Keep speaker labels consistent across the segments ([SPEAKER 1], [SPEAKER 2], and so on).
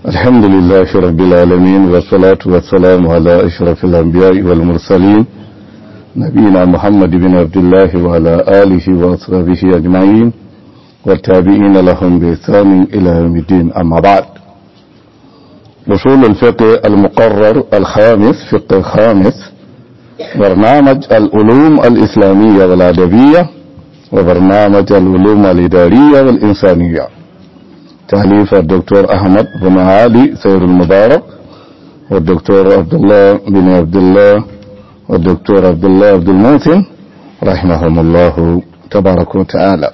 [SPEAKER 1] الحمد لله رب العالمين والصلاة والسلام على أشرف الأنبياء والمرسلين نبينا محمد بن عبد الله وعلى آله وأصحابه أجمعين والتابعين لهم بإحسان إلى يوم الدين أما بعد وصول الفقه المقرر الخامس فقه الخامس برنامج العلوم الإسلامية والأدبية وبرنامج العلوم الإدارية والإنسانية تأليف الدكتور أحمد بن علي سير المبارك والدكتور عبد الله بن عبد الله والدكتور عبد الله عبد الموتن رحمهم الله تبارك وتعالى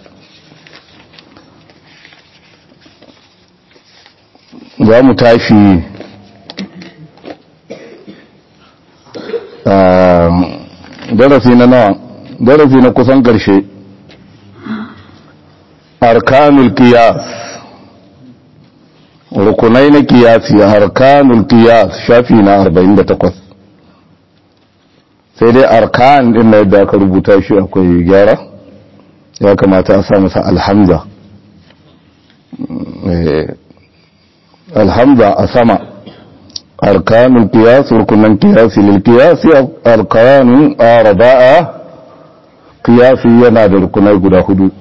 [SPEAKER 1] za mu tashi darasi na nawa darasi na kusan ƙarshe arkanul qiyas rukunai na kiyasi arkanul qiyas shafi na 48 sai dai arkan din na yadda aka rubuta shi akwai gyara ya kamata a sa masa alhamza alhamza a sama arkanul qiyas rukunan qiyasi lil qiyasi arkanun arba'a qiyasi yana da rukunai guda hudu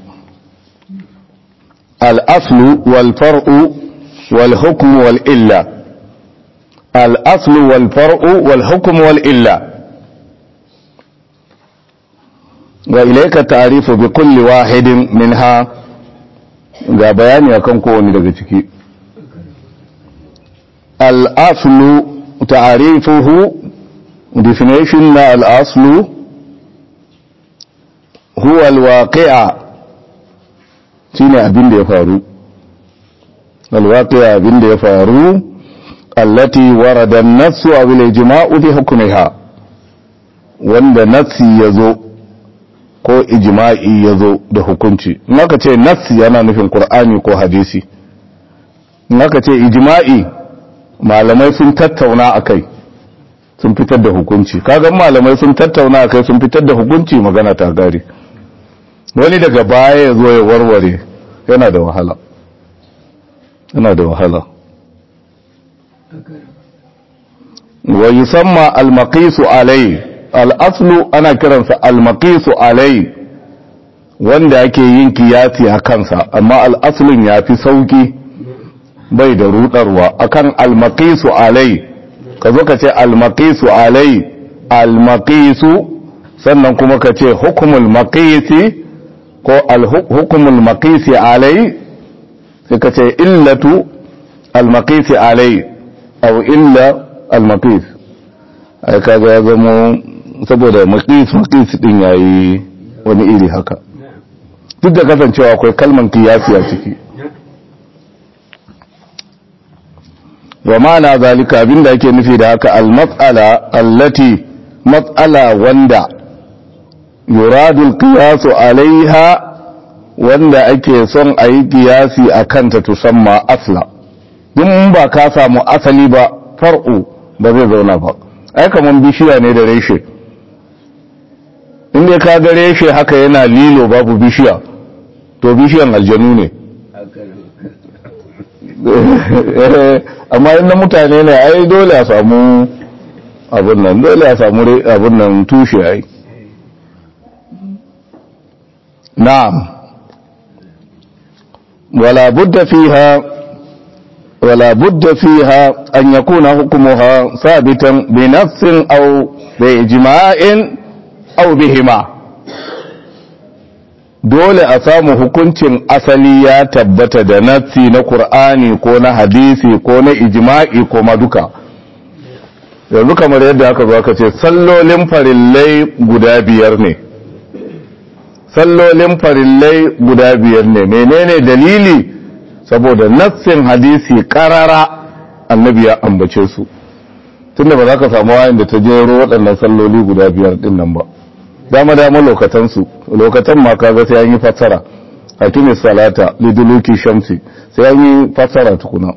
[SPEAKER 1] al-aslu wal far'u wal hukmu wal illa al-aslu wal far'u wal hukmu wal illa wa ilayka ta'rifu bi kulli wahidin minha ga bayani akan kowanne daga ciki al'aslu ta'arifuhu definition na al'aslu huwa alwaqi'a shine abin da ya faru alwaqi'a abin da ya faru allati warada an-nassu aw al-ijma'u bi hukmiha wanda nassi yazo ko ijma'i yazo da hukunci in aka ce nassi yana nufin qur'ani ko hadisi in aka ce ijma'i malamai sun tattauna a kai sun fitar da hukunci kagan malamai sun tattauna a kai sun fitar da hukunci magana ta gari wani daga baya ya zo ya warware yana da wahala yana da wahala wa yusamma al-maqisu alai al-aslu ana kiransa al-maqisu alai wanda ake yin kiyasi a kansa amma al-aslun yafi sauki bai da rudarwa akan almaqisu alai ka zo ka ce almaqisu alai almaqisu sannan kuma ka ce hukumul maqisi ko alhukumul maqisi alai sai ka ce illatu almaqisi alai aw illa almaqis ai kaga ya zama saboda maqis maqis din yayi wani iri haka duk da kasancewa akwai kalman kiyasi a ciki wa ma'ana zalika abinda ake nufi da haka al-mas'ala allati mas'ala wanda yuradu al-qiyas alaiha wanda ake son a yi kiyasi a kanta tusamma asla in ba ka samu asali ba far'u ba zai zauna ba ai kaman bishiya ne da reshe inda ka ga reshe haka yana lilo babu bishiya to bishiyan aljanu ne amma inda mutane ne ai dole a samu abin nan dole a samu abin nan tushe ai na'am wala budda fiha wala budda fiha an yakuna hukmuha sabitan bi nafsin aw bi ijma'in aw bihima dole a samu hukuncin asali ya tabbata da nassi na Kur'ani ko na hadisi ko na ijma'i ko maduka yanzu kamar yadda aka zo aka ce sallolin farillai guda biyar ne sallolin farillai guda biyar ne menene dalili saboda nassin hadisi karara annabi ya ambace su tunda ba za ka samu wayan da ta jero waɗannan salloli guda biyar din nan ba dama dama lokatansu lokatan ma kaga sai an yi fassara hakimi salata liduluki shamsi sai an yi fassara tukuna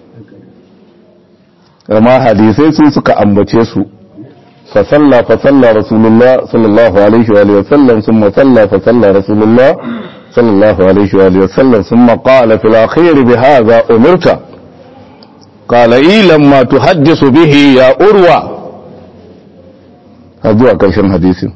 [SPEAKER 1] amma hadisai su suka ambace su fa salla fa salla rasulullah sallallahu alaihi wa sallam thumma salla fa salla rasulullah sallallahu alaihi wa sallam thumma qala fil akhir bi hadha umirta qala ilam ma tuhaddisu bihi ya urwa har zuwa ƙarshen hadisin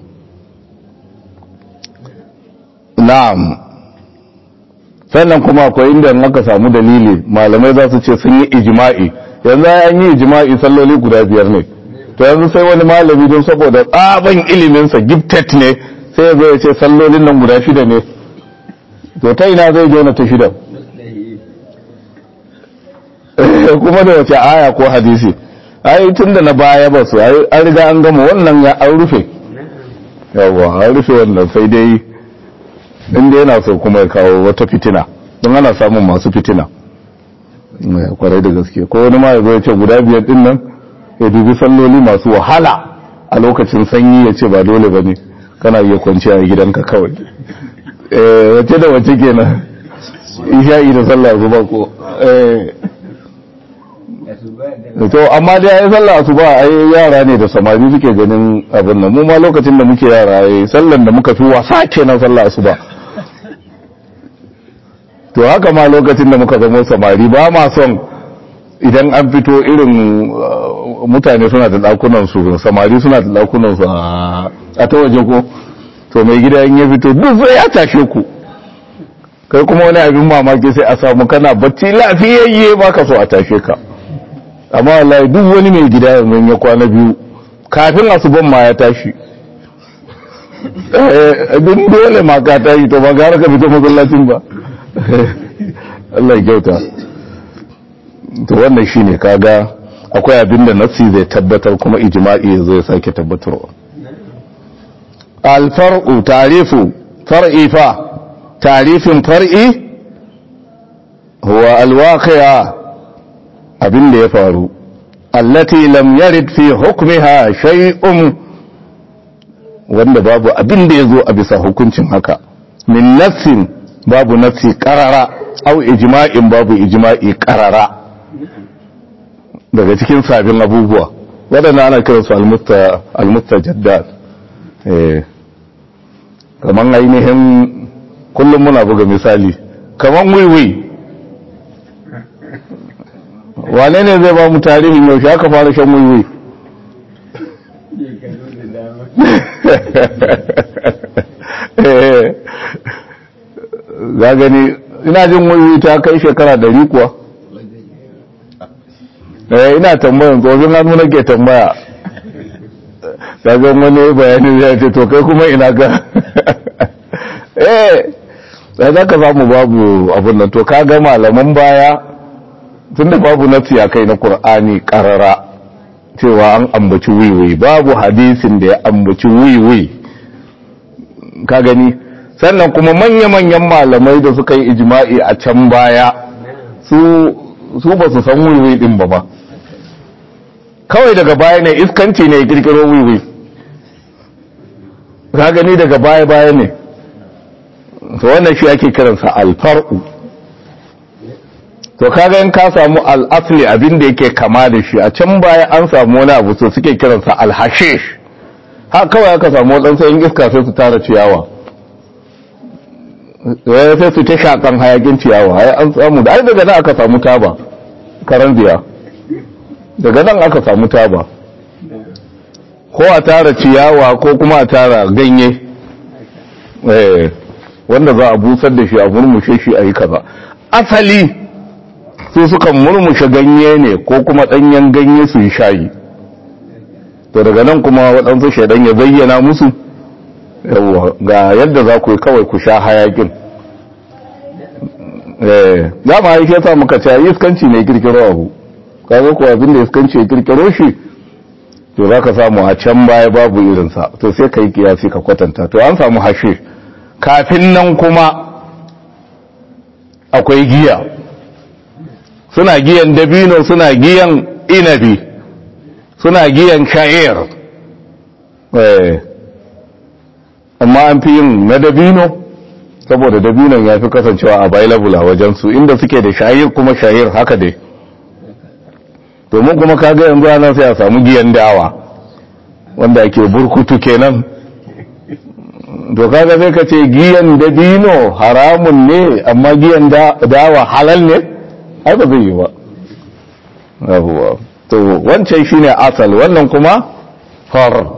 [SPEAKER 1] na'am sannan kuma akwai inda aka samu dalili malamai za su ce sun yi ijma'i yanzu an yi ijma'i salloli guda biyar ne to yanzu sai wani malami don saboda tsaban iliminsa gifted ne sai ya zo ya ce sallolin nan guda shida ne to ta ina zai jona ta shida kuma da wace aya ko hadisi ai tun da na baya ba su an riga an gama wannan ya an rufe yawa an rufe wannan sai dai inda yana so kuma ya kawo wata fitina don ana samun masu fitina kwarai da gaske ko wani ma ya zo ya ce guda biyar din nan ya dubi salloli masu wahala a lokacin sanyi ya ce ba dole ba ne kana iya kwanciya a gidanka kawai wace da wace kenan isha'i da sallah zuba ko to amma dai ai sallah asuba ai yara ne da samari suke ganin abin nan mu ma lokacin da muke yara ai sallan da muka fi wasa kenan sallah asuba to haka ma lokacin da muka zama samari ba ma son idan an fito irin mutane suna da dakunan su samari suna da dakunan su a ta waje ko to mai gida in ya fito duk zai ya tashe ku kai kuma wani abin mamaki sai a samu kana bacci lafiyayye ba ka so a tashe ka amma wallahi duk wani mai gida yanzu ya kwana biyu kafin asuban ma ya tashi duk dole ma ka tashi to ba gara ka fito masallacin ba Allah ya kyauta to wannan shine kaga akwai abin da nafsi zai tabbatar kuma ijma'i zai sake tabbatarwa alfar'u tarifu far'i fa tarifin far'i huwa alwaqi'a abin da ya faru allati lam yarid fi hukmiha shay'un wanda babu abin da yazo a bisa hukuncin haka min nafsin babu nafsi qarara au ijma'in babu ijma'i qarara daga cikin sabin abubuwa waɗanda ana kiransu almustajaddat eh kaman ainihin kullum muna buga misali kaman wiwi wane ne zai ba mu tarihin yaushe aka fara shan wiwi za gani ina jin wiwi ta kai shekara dari kuwa eh ina tambayan gobin hannu nake tambaya daga wani bayani ya ce to kai kuma ina ga eh sai za ka samu babu abin nan to ka ga malaman baya tun da babu nafsi a kai na Kur'ani karara cewa an ambaci wiwi babu hadisin da ya ambaci wiwi ka gani sannan kuma manya-manyan malamai da suka yi ijma'i a can baya su su ba su san wiwi din ba ba kawai daga baya ne iskanci ne ya kirkiro wiwi ka gani daga baya-baya ne to wannan shi ake kiransa alfar'u to kaga in ka samu al'asli abin da yake kama da shi a can baya an samu wani abu to suke kiransa alhashish ha kawai aka samu waɗansu yin iska sai su tara ciyawa sai su ta shakan hayakin ciyawa ai an samu da ai daga nan aka samu taba karan biya daga nan aka samu taba ko a tara ciyawa ko kuma a tara ganye wanda za a busar da shi a murmushe shi a yi kaza asali su sukan murmushe ganye ne ko kuma ɗanyen ganye su yi shayi to daga nan kuma waɗansu shaidan ya bayyana musu ga yadda za ku yi kawai ku sha hayakin za mu haike sa muka ce iskanci ne kirkiro abu kaga kuwa abin da iskanci ya kirkiro shi to za ka samu a can baya babu irinsa to sai ka yi kiyasi ka kwatanta to an samu hashe kafin nan kuma akwai giya suna giyan dabino suna giyan inabi suna giyan sha'ir amma an fi yin na dabino saboda dabinon ya fi kasancewa available a wajensu inda suke da sha'ir kuma sha'ir haka dai domin kuma kaga yanzu ana sai a samu giyan dawa wanda ake burkutu kenan to kaga sai ka ce giyan dabino haramun ne amma giyan dawa halal ne ai ba zai yi ba yawwa to wancan shine asal wannan kuma far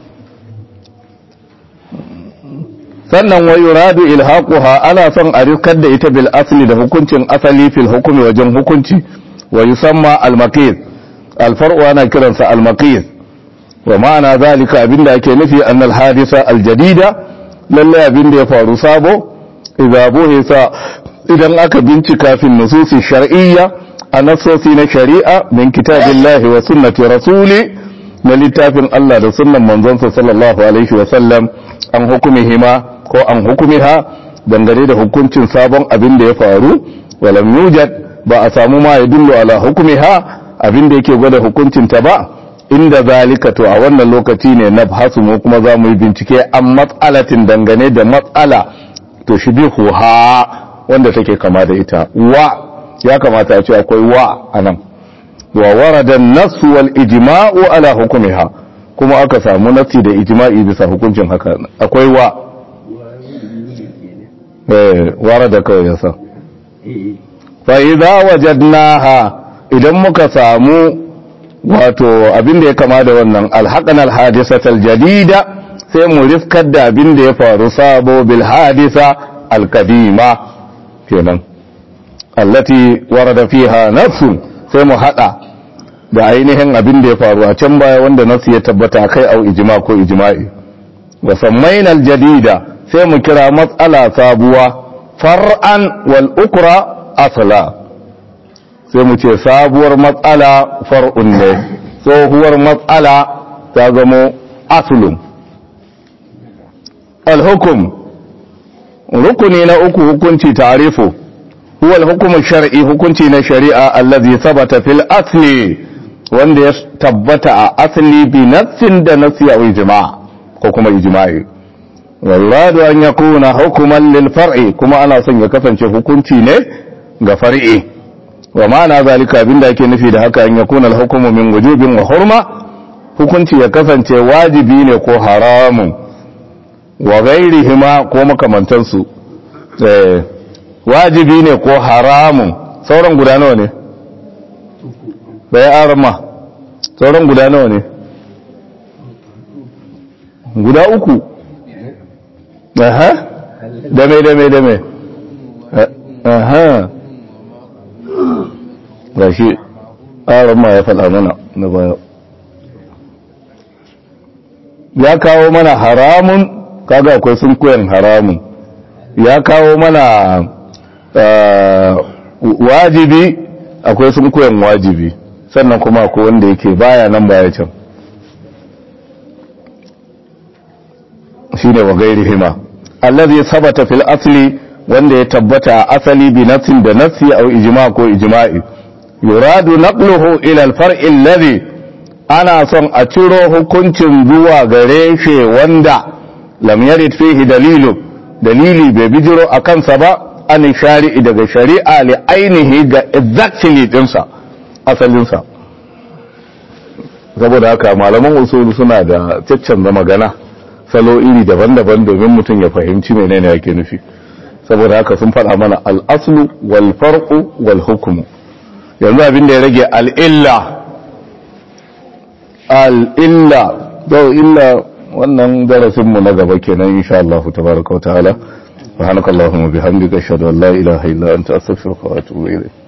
[SPEAKER 1] sannan wa yuradu ilhaquha ana son a rikar da ita bil asli da hukuncin asali fil hukumi wajen hukunci wa yusamma al maqis al far'u ana kiransa al maqis wa ma'ana zalika abinda ake nufi an al hadisa al jadida lalle abinda ya faru sabo idza buhisa idan aka bincika fil nususi shar'iyya a nasosi na shari'a min kitabillahi wa sunnati rasuli na littafin Allah da sunnan manzonsa sallallahu alaihi wa sallam an hukumihima ko an hukumiha dangane da hukuncin sabon abin da ya faru walam yujad ba a samu ma ya dullo ala hukumiha abin da yake gwada hukuncin ta ba inda zalika to a wannan lokaci ne na basu mu kuma za mu yi bincike an matsalatin dangane da matsala to shi ha wanda take kama da ita wa ya kamata a ce akwai wa anan wa warada nasu wal ijma'u ala hukumiha kuma aka samu nasi da ijma'i bisa hukuncin haka akwai wa eh warada kawai yasa fa idza wajadnaha idan muka samu wato abin da ya kama da wannan alhaqan alhadisatal jadida sai mu rifkar da abin da ya faru sabo bil hadisa alqadima kenan allati warada fiha nafsun sai mu hada da ainihin abin da ya faru a can baya wanda nasu ya tabbata kai au ijma ko ijma'i wa sammainal jadida sai mu kira matsala sabuwa far'an wal ukra asla sai mu ce sabuwar matsala far'un ne tsohuwar matsala ta zamo aslun al hukum rukuni na uku hukunci tarifu huwa al hukum shar'i hukunci na shari'a allazi sabata fil asli wanda ya tabbata a asali bi nassin da nassi a ijma ko kuma ijma'i walladu an yakuna hukuman lil far'i kuma ana son ya kasance hukunci ne ga far'i wa ma'ana zalika abinda ake nufi da haka an yakuna al hukmu min wujubin wa hurma hukunci ya kasance wajibi ne ko haramun wa ghairihima ko makamantansu eh wajibi ne ko haramun sauran guda nawa ne bai arama sauran guda nawa ne guda uku aha dame dame dame aha ga shi arama ya faɗa mana na baya ya kawo mana haramun kaga akwai sun koyan haramun ya kawo mana wajibi akwai sun koyan wajibi sannan kuma ko wanda yake baya nan baya can shine wa gairi hima allazi sabata fil asli wanda ya tabbata asali bi nafsin da nafsi aw ijma ko ijma'i yuradu naqluhu ila al far'i alladhi ana son a ciro hukuncin zuwa gare shi wanda lam yarid fihi dalilu dalili bai bijiro a kansa ba an shari'i daga shari'a li ainihi ga exactly dinsa asalinsa saboda haka malaman usulu suna da caccanza magana salo iri daban-daban domin mutum ya fahimci menene yake nufi saboda haka sun faɗa mana al'aslu wal farqu wal hukmu yanzu abin da ya rage al'illa al'illa zau illa wannan darasinmu na gaba kenan insha Allah tabaraka wa ta'ala subhanakallahumma bihamdika ashhadu an la ilaha illa anta astaghfiruka wa atubu ilayk